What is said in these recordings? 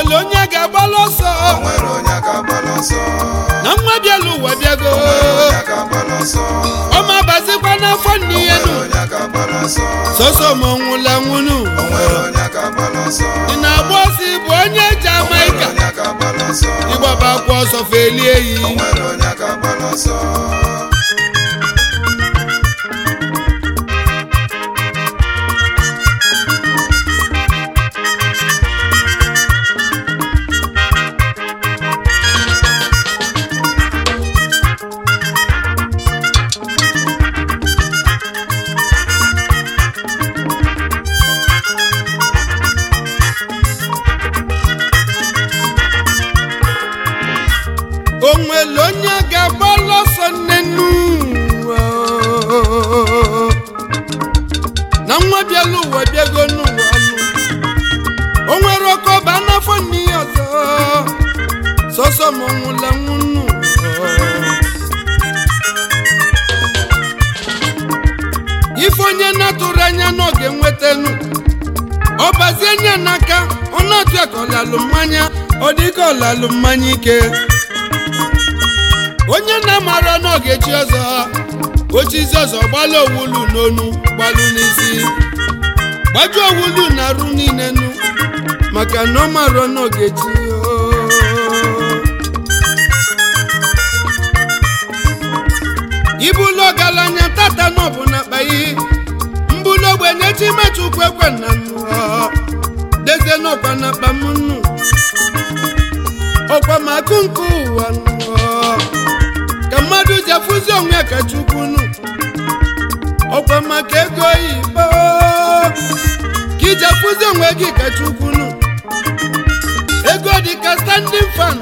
onwere onye ga-agbalụ ọsọ onwere onye ga-agbala ọsọ na nwa bịala ụwa bịago onwere onye ga-agbala ọsọ ọma bazikwa n'afọ nne ya onwere nu onye ga-agbala ọsọ sọsọ ma ọnwụla nwunu onwere onye ga-agbala ọsọ ị na-agba ọsọ ịbụ onye onwere Jamaika onye ga-agbala ọsọ ịgbaba akwa ọsọ felie yi onwere onye ga-agbala ọsọ onwere onye ga-agbalụ ọsọ nnenu na nwa bịala ụwa bịago n'ụwa nụ o nwere ọkọba n'afọ nne ya ọzọ sọsọ ma ọnwụla nwunu ife onye na-atụrụ anya na ọ ga-enwetanu ọ bazie nya n'aka ọ na-atụ ya ka ọlalụ mmanya ọ dị ka ọlalụ mmanya ike onye na-amara na ọ ga-echi ọzọ ochizi ọzọ gbalụ owulu n'onu gbalụ n'isi gbajuo owulu na arụ niile nu maka na ọ mara na ọ ga-echi ibulu ọgaranya tata na ọbụ na kpayi mbulu ogbenye chimechukwu ekwe na nnụọ dezie n'ọkwa na akpa m nnu ọkwa ma akụ nke ụwa nnụọ ka mmadụ ji afụzi onwe ya ka chukwu nụ ọkwa maka ego oyibo ka iji afụzi onwe gị ka chukwu nụ ego dị ka standing fan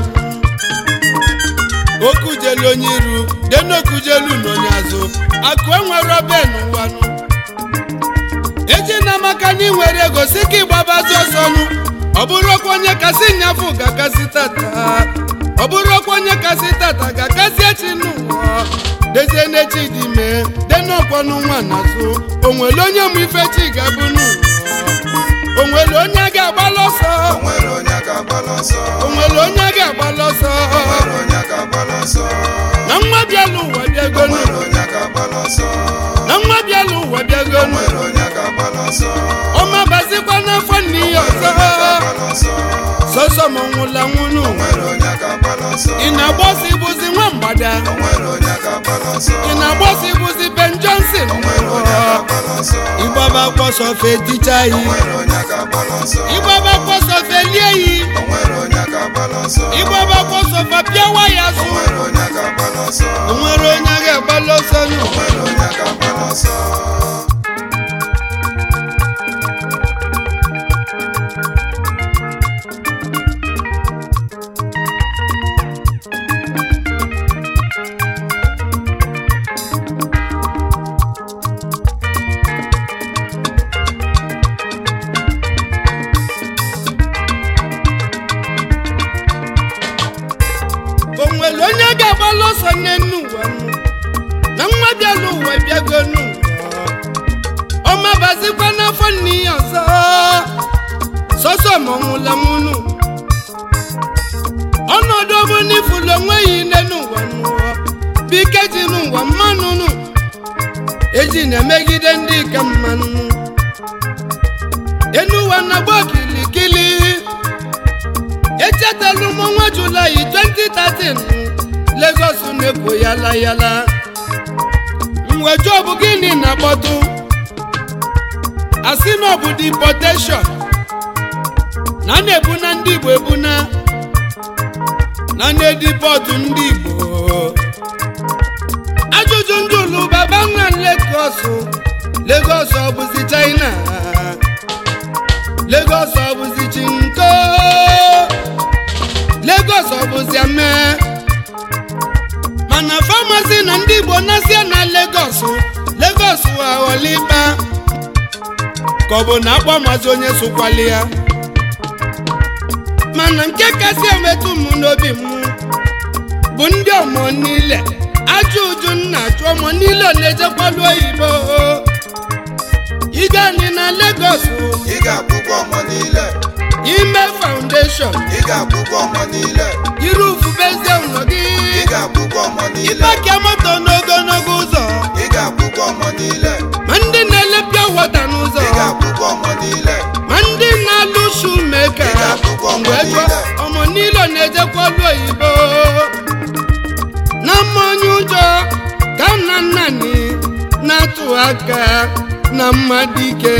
okujelu onye iru denokujelu n'onye azụ akụ enwere obe n'ụwa nụ eji na maka na ị nwere ego si ka ịgbabazi ọsọ nụ ọ bụrụ ọkwa onye kasị nyafụ ga-akasị tata ọ bụrụ ọkwa onye kasị tata ga-akasị echi n'ụwa dezie n'echi dị mee denọkwanụ nwa n'azụ onwere onye mụ ife chi ga-abụ n'ụwa onwere onye ga-agbalụ ọsọ onwere onye ga-agbala ọsọ onwere onye ga-agbalụ ọsọ onwere onye ga-agbala ọsọ na nwa bịala ụwa bịagonu onwere onye ga-agbala ọsọ na nwa bịala ụwa bịagonu onwere onye ga-agbala ọsọ ọma bazikwa n'afọ nne ya onwere ọzọ onye ga-agbala ọsọ sọsọ ma ọnwụla nwunu onwere onye ga-agbala ọsọ ị na-agba ọsọ ịbụzi nwa mgbada onwere onye ga-agbala ọsọ ị na-agba ọsọ ịbụzi Ben Johnson onwere onye ga-agbala ọsọ ịgbaba kwọsọ feticha yi onwere onye ga-agbala ọsọ ịgbaba kwọsọ felie yi onwere onye ga-agbala ọsọ ịgbaba kwọsọ fapịawa ya azụ onwere onye ga-agbala ọsọ o nwere onye ga-agbalụ ọsọ nụ onwere onye ga-agbala ọsọ o nwere onye ga-agbalụ ọsọ n'enu ụwa nụ na nwa bịala ụwa bịago n'ụwa ọma bazikwa n'afọ nne ya ọzọ sọsọ ma ọnwụla nwunu ọnọdụ ọbụ n'ifulu onwe ya ile n'ụwa n'ụwa bike ji n'ụwa mmanụ nụ eji na-emegide ndị ka mmanụ enu ụwa na-agba kilikili echetala m ọnwa julaị 2013 Lagos na-ekwo yala yala mweju ọ bụ gịnị na-akpọtụ asị na ọ bụ deportation na a na-ebuna ndị Igbo ebuna na na-edipọtụ ndị Igbo ajụjụ ndị ụlụ baba nna Lagos Lagos ọ bụzi China Lagos ọ bụzi chinko Lagos ọ bụzi ame mana famasi na ndị Igbo nasia na Lagos Lagos aghọlikpa ka ọ bụ na akpọmazi onye sokwali ya mana nke kasị emetụ m n'obi m bụ ndị ọmọ niile ajọ uju nna ajụ ọmọ niile na-ejekwalu oyibo ịga ni na Lagos ị ga-akwụkwọ ọmọ niile ime foundation foundation ị ga-akwụkwọ ọmọ niile yiri ufube eze ụlọ gị ị ga-akwụkwọ ọmọ niile ịpakia moto n'ogologo ụzọ ị ga-akwụkwọ ọmọ niile ma ndị na-elepịa wọta n'ụzọ ị ga-akwụkwọ ọmọ niile ma ndị na-alụ shumeka Ị ga-akwụkwọ ọmọ mgbe ego niile. ọmụ niile na-ejekwa ọlụ oyibo na mmanya ụjọ ka nna nnani na-atụ aka na mmadụ ike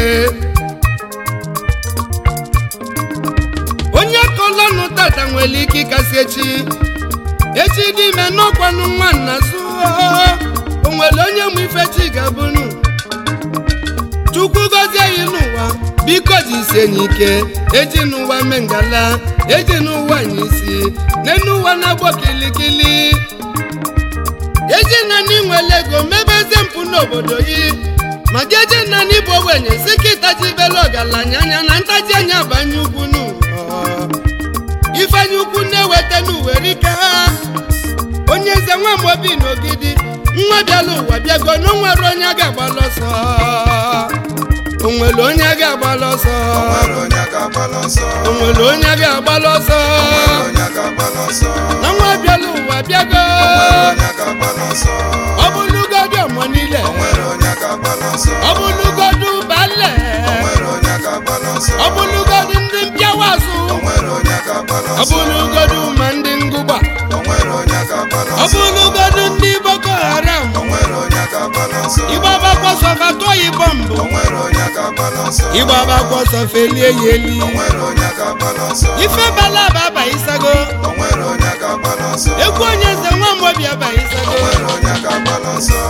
onye kọlọnụ tata nwere ike ịkasị echi echi dị ime n'ọkwanụ nwa nna zụọ o nwere onye mụ ife chi ga-abụnụ chukwu gọzie anyị n'ụwa biko jisie anyị ike eji n'ụwa mee ngala eji n'ụwa anyị isi n'enu ụwa na-agbọ kilikili eji nani nwere ego mebeze mpụ n'obodo yi ma gị eji nani bụ ogbenye si ka ịtajibela ọgaranya anya na ntaji anya banye ugwu n'ụwa ifeanyi ukwu na-eweta n'uwere ike ha onye eze nwa mobi n'ogidi nwa bịala ụwa bịago na onwere onye a ga-agbala ọsọ onwere onye a ga-agbala ọsọ nwere onye ga-agbala ọsọ onwere onye a ga-agbala ọsọ nwere onye ga-agbala ọsọ na nwa bịala ụwa bịago nwere onye ga-agbala ọsọ ọ bụlụgodu ọmọ niile nwere onye ga-agbala ọsọ ọ bụlụgodu bale nwere onye ga-agbala ọsọ ọ bụlụgodu ndị mpịawa azụ nwere onye ga-agbala ọ ọsọ bụlụgodu ma ndị ngụgba nwere onye ga-agbala ọ ọsọ bụlụgodu ndị boko haram nwere onye ga-agbala ọsọ ịgbaba kwọsọ fatụọyi bọmbụ nwere onye ga-agbala ọsọ ịgbaba kwọsọ felie ya eli nwere onye ga-agbala ọsọ ife bala aba abaghịsago nwere onye ga-agbala ọsọ egwu onye eze nwa mobi abaghịsago nwere onye ga-agbala ọsọ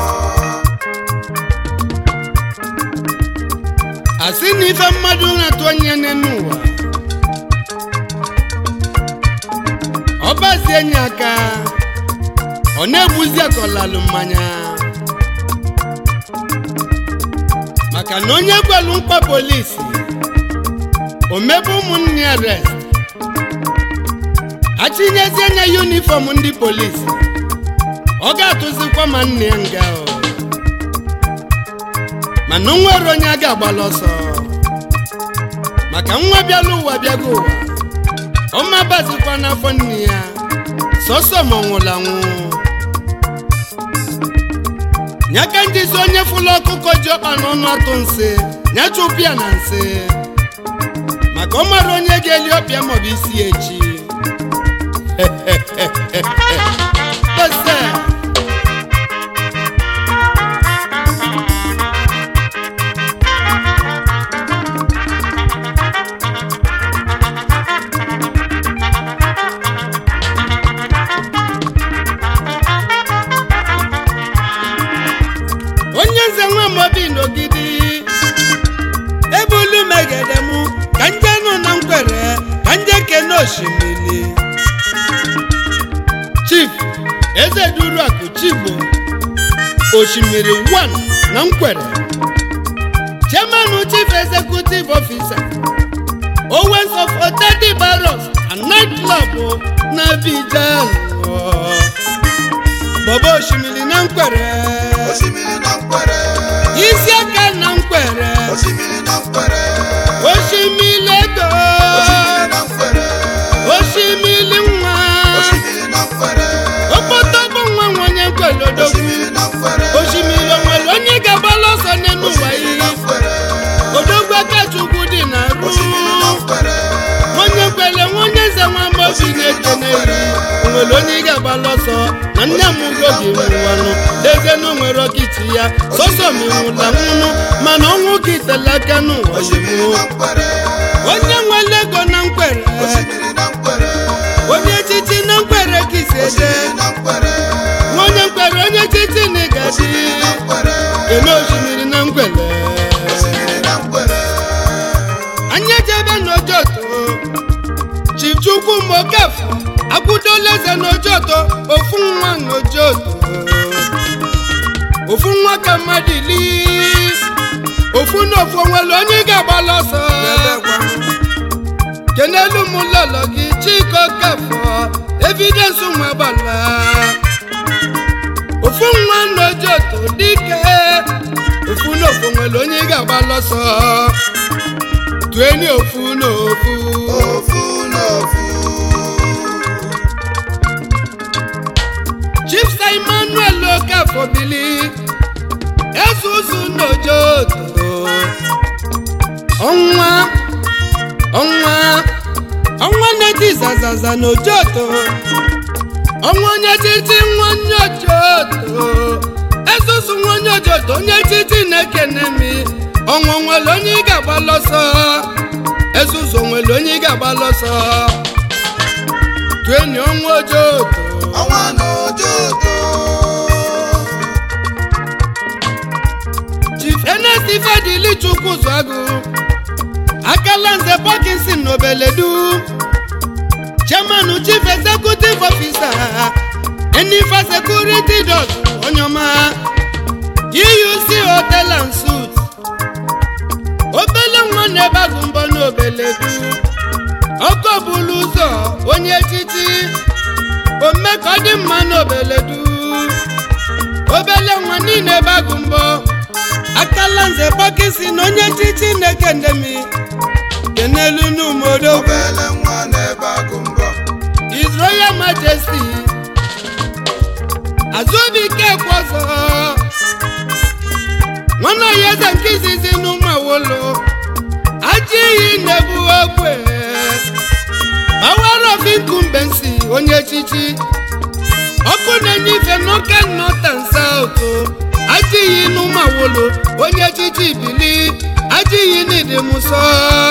asị na ife mmadụ na-atụ onye n'enu ụwa ọ bazie enyi aka ọ na-egbuzi akọlalụ mmanya maka na onye gwelu mkpa polisi omebe ụmụnne ya rest achịnyezie anya yunifọm ndị polisi ọ ga-atụzikwa ma nne ya nga o mana nwere onye a ga-agbala ọsọ maka nwa bịala ụwa bịago ụwa ọma bazikwa n'afọ nne ya sọsọ ma ọ nwụrụ anwụ ya ka njizi onye fụlụ ọkụkọ ji ọkpa n'ọnụ atụ nsị ya chụpụ ya na nsị maka ọ mara onye ga-eli ọpịa maọbụ isi ya echi Ese. onye nze nwa mobi n'ogidi ebulu megede mụ ka nje nụ na nkwere ka nje kene osimiri chief eze duru akụ chigbo osimiri 1 na nkwere chairman chief executive officer owens of otedi barros and night club na Abidjan bọba osimiri na nkwere osimiri na nkwere isi aka na nkwere osimiri na nkwere osimiri ego osimiri na nkwere osimiri nwa osimiri na nkwere okpoto bụ nwa nwa onye nkwere odogwu osimiri na nkwere osimiri onwere onye ga-agbala ọsọ n'elu ụwa osimiri na ihe nkwere odogwu akachukwu dị na ru osimiri na nkwere onye kwere nwa onye nze nwa mobi na-ekene eri onwere onye ị ga-agbala ọsọ na nne m ugo gị nwụwanụ eze na onwere ọkịtị ya sọsọ m nwụla nwụnụ mana ọnwụ gị tela aka n'ụwa osimiri ozugbo na nkwere onye nwere ego na nkwere osimiri na nkwere onye echichi na nkwere ka isi eje osimiri na nkwere nwa onye nkwere onye echichi na ịgaji osimiri na nkwere ele osimiri na nkwere osimiri na nkwere anyị ejebe n'ojoto chifchukwu mokafọ akwụdola eze n'ojoto ofu nwa n'ojoto ofu nwa ka mmadụ ili ofu na ofu onwere onye ị ga-agbala ọsọ kenelu m lọlọ gị chiko kafọ evidensị nwa gbala ofu nwa n'ojoto dike ofu na ofu nwere onye ị ga-agbala ọsọ tueni ofu na ofu ofu na ofu francis azaza na ojoto ọnwa onye titi nwa onye ojoto esusu nwa onye ojoto onye titi na-ekene mi ọnwa nwere onye ị ga-agba lọsọ esusu nwere onye ị ga-agba lọsọ tueni ọnwa ojoto ọnwa n'ojoto chief enes ifedili chukwu zụagụ akala nze parkinson n'obeledu chairman chief executive officer enifa security dot onyoma euc hotel and suit obele nwa na-ebe agụ mbọ n'obeledu ọkọ bulu ụzọ onye echichi ome ka ọ dị mma n'obeledu obele nwa niile ebe agụ mbọ akala nze gbakisi na onye chichi na-ekendemi kenelu n'umodo obele nwa n'ebe agụ mbọ His Royal Majesty azụbike kwọzọ nwana ya eze nke izizi n'ụmụawolo ajọ iyi na-ebu ogbe power of incumbency onye echichi ọkụ na-enye ife n'oke north and south ajọ iyi n'ụmụawolo onye echichi bili ajọ iyi n'ịdịmụsọ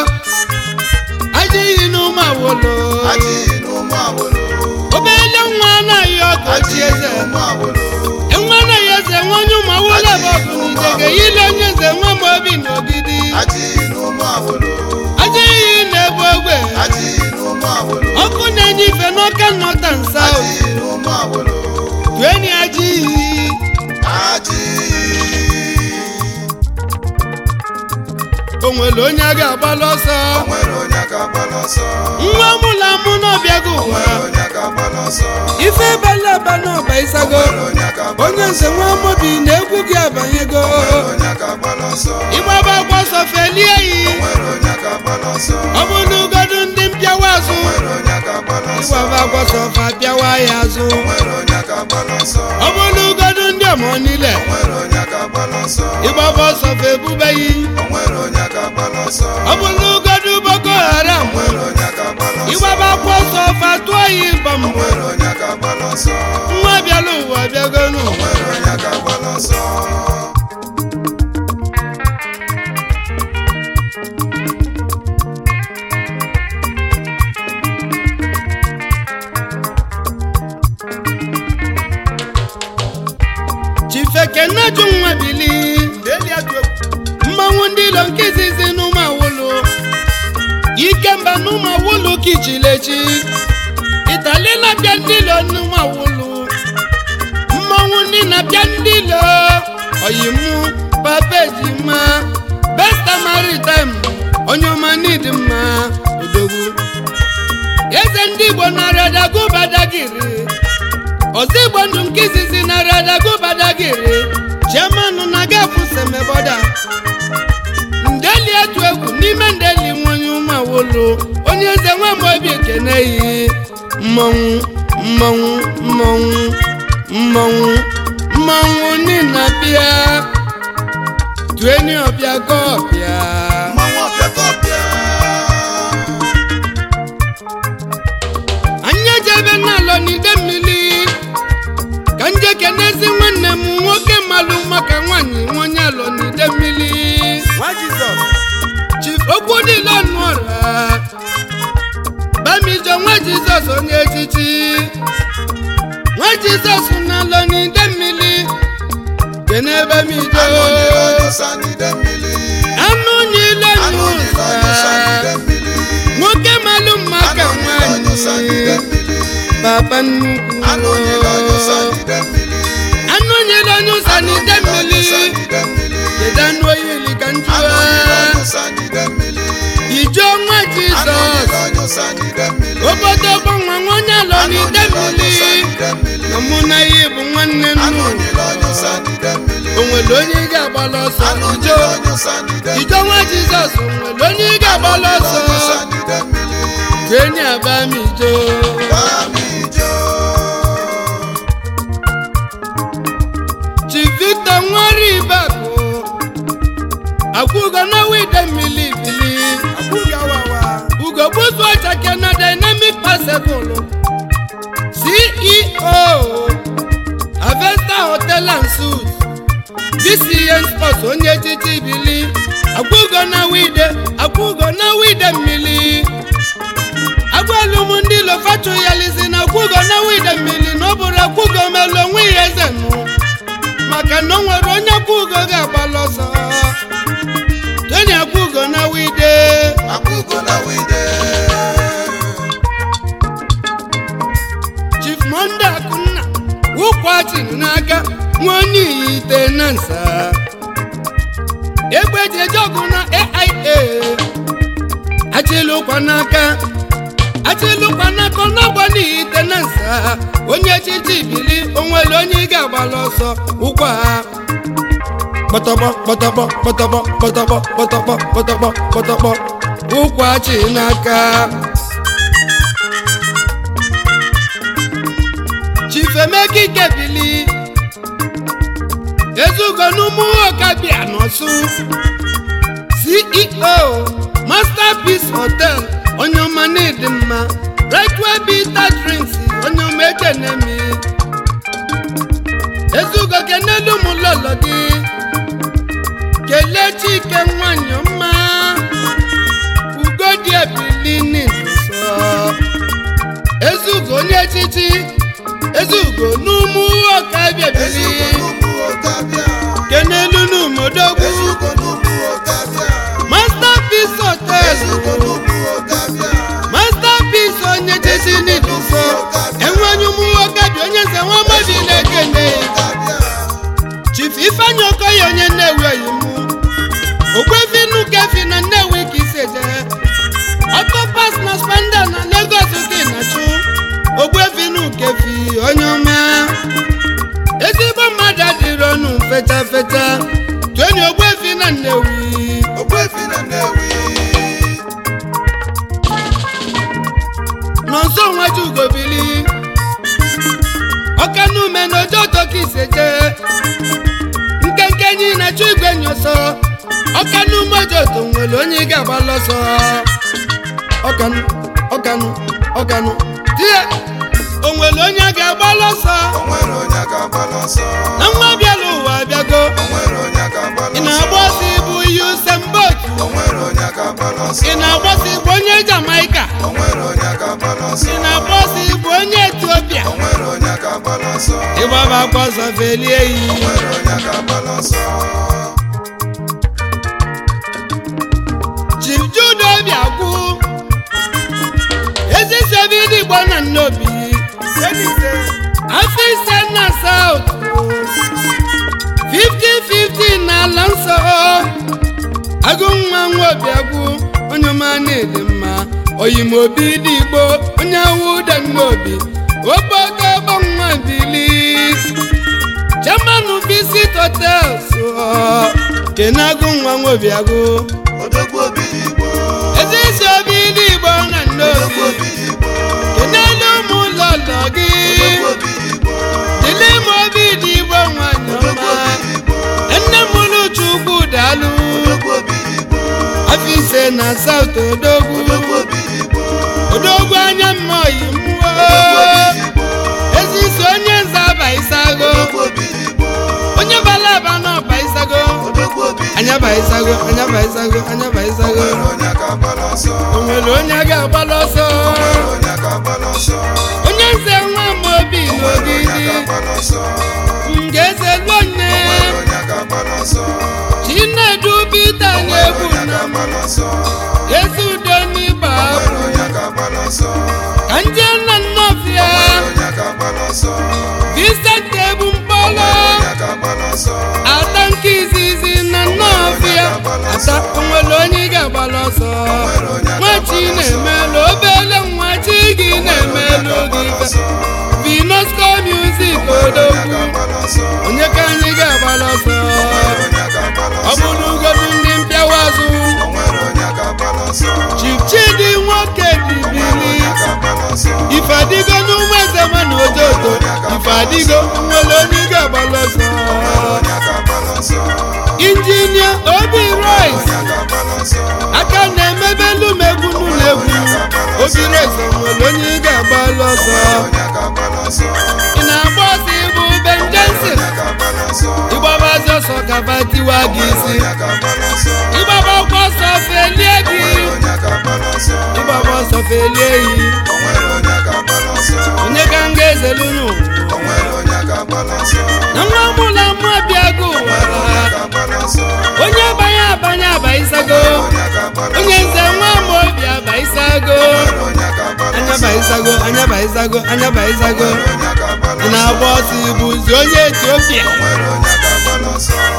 ajọ iyi n'ụmụawolo ajịghị n'ụmụ awolo obele nwa anaghị ọgọ chi ajịghị eze n'ụmụ awolo nwa anaghị eze nwa onye ụmụ awụla bụ ọgụ n'idege yile onye eze nwa m obi n'ogidi ajịghị n'ụmụ awolo aja iyi na-ebu ogbe ajịghị n'ụmụ awolo ọkụ na-enye ife n'ọka nnọta nsa ajịghị n'ụmụ awolo tueni aja iyi ajịghị o nwere onye a ga-agbalụ ọsọ o nwere onye ga-agbala ọsọ nwa mụla mụ n'ọbịago o ụwa nwere onye ga-agbala ọsọ ife ebela aba n'ọba o ịsago nwere onye ga-agbala onye ọsọ nze nwa mobi na egwu gị abanyego o nwere onye ga-agbala ọsọ ịgbaba agba ọsọ felie yi o nwere onye ga-agbala ọsọ ọ bụ n'ugodu ndị mpịawa azụ o nwere onye ga-agbala ọsọ ịgbaba agba ọsọ fa pịawa ya azụ o nwere onye ga-agbala ọsọ ọ bụ n'ugodu ndị ọmọ niile o nwere onye ga-agbala ọsọ ịgbaba ọsọ fa ebubeghị o nwere onye ga-agbala ọsọ ọ bụ n'ugodu boko haram o nwere onye ga-agbala ọsọ ịgbaba agba ọsọ fa tụọ ya ịbọm o nwere onye ga-agbala ọsọ nwa bịala ụwa bịagonu o nwere onye ga-agbala ọsọ chifekenaju nwa bili mmanwụ ndị ilo nke izizi n'ụmụ awụlụ ikemba n'ụmụ awụlụ kichilechi itali na-abịa ndị ilo n'ụmụ awụlụ mmanwụ ndị na-abịa ndị ilo oyimu papejima besta maritim onye ọma n'ịdị mma odogwu eze ndị igbo nara dagobadagiri ọzọ igbo ndụ nke izizi nara dagobadagiri chiamanụ na gafu semeboda ndeli etu egwu n'ime ndeli nwanyị ụmụawolo onye eze nwamobi ekeneghị mmọnwụ mmọnwụ mmọnwụ mmọnwụ mmọnwụ nina bịa tueni ọbịa ka ọbịa mmanwụ ọbịakọbịa anyị ejebe n'alọ n'ide mmiri ka nje kenezi nwanne m nwoke malụ maka nwaanyị nwonye alọ n'ide mmiri nwa jizọs chief okwu niile ọnụọra bamijo nwa jizọs onye echichi nwa jizọs na-alọ n'ide mmiri kene bamijo anụ nyere ọnyụsa n'ide mmiri anụ niile anụ nyere ọnyụsa n'ide nyụsa mmiri nwoke malụ maka anụ nyere ọnyụsa n'ide nwaanyị mmiri papa nnukwu anụ nyere ọnyụsa n'ide mmiri anụ nyere ọnyụsa anụ n'ide nyere ọnyụsa mmiri n'ide mmiri kedu anụ oyili ka anụ nyere njụa ọnyụsa n'ide mmiri ijo nwa anụ jizọs nyere ọnyụsa n'ide mmiri obodo gbanwa nwanne alọ anụ n'ide nyere ọnyụsa mmiri n'ide mmiri na mụ na ya bụ nwanne anụ nnu nyere ọnyụsa n'ide mmiri o nwere onye ị ga-agbala ọsọ anụ ijo nyere ọnyụsa n'ide mmiri ijo nwa jizọs o nwere onye ị ga-agbala ọsọ ọnyụsa n'ide mmiri jeni abam ijo Bamijo. chi victor nwari ibakụ akwụgo na wide mmiri bili abụghị awawa ugo gbutu ọchake na dynamic GCN Sports onye echichi bili akwụgo na wide akwụgo na wide mmiri agwalụm ndị lofacho ya lizi na akwụgo na wide mmiri na ọ bụrụ akwụgo melụ onwe ya eze nụ maka na o nwere onye akwụgo ga-agbalụ ọsọ tony akwụgo na wide Akwụgo na wide. chief monde akunna wụkwachiri n'aka nwa onye ite na nsa egbe ji eje ọgụ na aia achịlụkwa n'aka achịlụkwa n'aka ọ na-agba n'ite na nsa onye echichi bili onwere onye ị ga-agbala ọsọ ụkwa ha kpọtọkpọ kpọtọkpọ kpọtọkpọ kpọtọkpọ kpọtọkpọ kpọtọkpọ kpọtọkpọ ụkwachi n'aka chifemeka ikebili ezugo n'ụmụ ọkabịa n'ọsụ ceo masterpiece hotel onye ọma na-edi mma retwe bita drinks onye ọma ekenemi ezugo kenelu m lọlọ gị kelee chike nwanyị ọma ugodi ebili n'izuso ezugo onye echichi ezugo n'ụmụ ọkabịa bili Ezugo n'ụmụ Ọkabịa. kenelu n'umodogwu Ezugo n'ụmụ Ọkabịa. masterpiece hotel Ezugo n'ụmụ Ọkabịa. masterpiece onye echichi n'izuso enwenye ụmụ ọkabịa onye nze nwa mmadụ na-ekene Ọkabịa. chief ifeanyi okoye onye nnewi oyimu ogwefinu kefi na nnewi ka isi eje ọtọpas na spanda na lagos gị na-achụ ogwefinu kefi onye ọma ezigbo mmadụ adịrị ọnụ feta feta tueni ogwefi na nnewi Ogbuefi na Nnewi. nọ nso nwaji ugobili ọkanume na ojo toka iseje nkenke enyi na-achụ igwe nyọsọ ọkanume ojoto nwere onye ị ga-agbalụ ọsọ ọkanụ ọkanụ ọkanụ tie o nwere onye a ga-agbalụ ọsọ O nwere onye ga-agbala ọsọ. na nwa bịala ụwa bịago O nwere onye ga-agbala ị ọsọ. na-agba ọsọ ibu ihe usembot O nwere onye ga-agbala ọsọ. ị na-agba ọsọ igbu onye Jamaika O nwere onye ga-agbala ọsọ. ị na-agba ọsọ igbu onye Etiopia O nwere onye ga-agbala ọsọ. ịgbaba akwa ọsọ felie O iyi nwere onye ga-agbala ọsọ. Chief Jude Obiagwu ezisebe ndị Igbo na nnobi afọ ise na South 50-50 n'ala nsọ agụnwa nwa Obiagwu onye ọma na-ede mma oyimobi dị Igbo onye awụda nnobi obodo nwa bili chairman visit hotels kenagụ nwa nwa Obiagwu Odogwu obi Igbo. ezisi obi ndị Igbo na Odogwu nnobi obi Igbo. kenelu ụmụ ụlọ ụlọ gị Odogwu obi Igbo. dịle m obi dị Igbo nwanyị Odogwu ọma obi Igbo. nne m Chukwu daalụ Odogwu obi Igbo. afọ ise na South Odogwu Odogwu obi Igbo. Odogwu anya mma oyi mmụọ Odogwu obi Igbo. ezisi onye nze aba isago Odogwu obi Igbo. onye bala aba n'ọba isago Odogwu obi Igbo. anya ba isago anya ba isago anya ba O isago nwere onye ga-agbala ọsọ. o nwere onye a ga-agbala ọsọ O nwere onye ga-agbala ọsọ. onye nze nwa m obi O nwere onye n'ogidi ga-agbala ọsọ. ngeze lonne O nwere onye ga-agbala ọsọ. chinedu bita O nwere na-egwu onye na ga-agbala ọsọ. ezi udo n'ịgba O nwere abụ onye ga-agbala ọsọ. ka ndị nna nnọfịa O nwere onye ga-agbala ọsọ. Vincent ebu O mkpọrọ nwere onye ga-agbala ọsọ. ata nke izizi na nnọfịa ata onwere onye ị ga-agbala ọsọ nwachi na-emelụ obele nwa chi gị na-emelụ gị vinosco music odogwu onye ka anyị ga-agbala ọsọ ọ bụrụ ugodu ndị mpịawa azụ Chief Chidi nwoke dibili ife adịgo n'ụmụ eze nwa na ojoto ife adịgo nwere onye ị ga-agbala ọsọ injinia obi rice aka na-emebelu m egwu n'ụlọ egwu obi rice nwere onye ị ga-agbala ọsọ ị na-agba ọsọ ịbụ Ben Johnson ịgbabazi ọsọ ka tiwa gị isi onye ga-agbala ọsọ ịgbaba ọkwa ọsọ felie gị onwere onye ga-agbala ọsọ ịgbaba ọsọ felie yi onwere onye ga-agbala ọsọ onye ka m ga-ezelunu onwere onye ga-agbala ọsọ na nwa mụla mma bịago onwere onye ga-agbala ọsọ onye abanye abanye abaisago onye ga-agbala onye ọsọ nze nwa ma obi abaisago onwere onye ga-agbala anya ọsọ baisago anya baisago anya baisago onwere onye ga-agbala ị ọsọ na-agba ọsọ ibuzi onye etiopia onwere onye ga-agbala ọsọ